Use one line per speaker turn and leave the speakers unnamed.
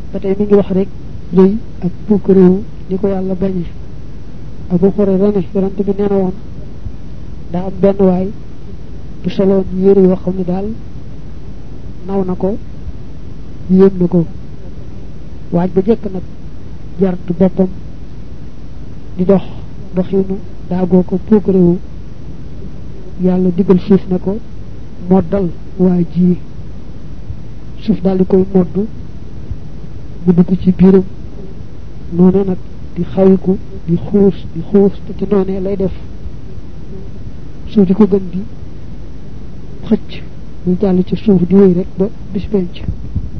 ba tey mi ngi wax rek rëy ak puukaréewu ni ko yàlla bañe abu xurayra ne yonante bi nee na woon daa am benn waay bu soloon yére yoo xam ne daal naw na ko yéem na ko waaj ba jëkk nag jartu boppam di dox doxinu daagoo ko puukaréewu yàlla digal suuf ne ko moddal waa ji suuf daal di koy modd mu dugg ci biiram noonu nag di xawiku di xuus di xuus te ci noonee lay def suuf di ko gën di xëcc muy jàll ci suuf di wéy rek ba bis penc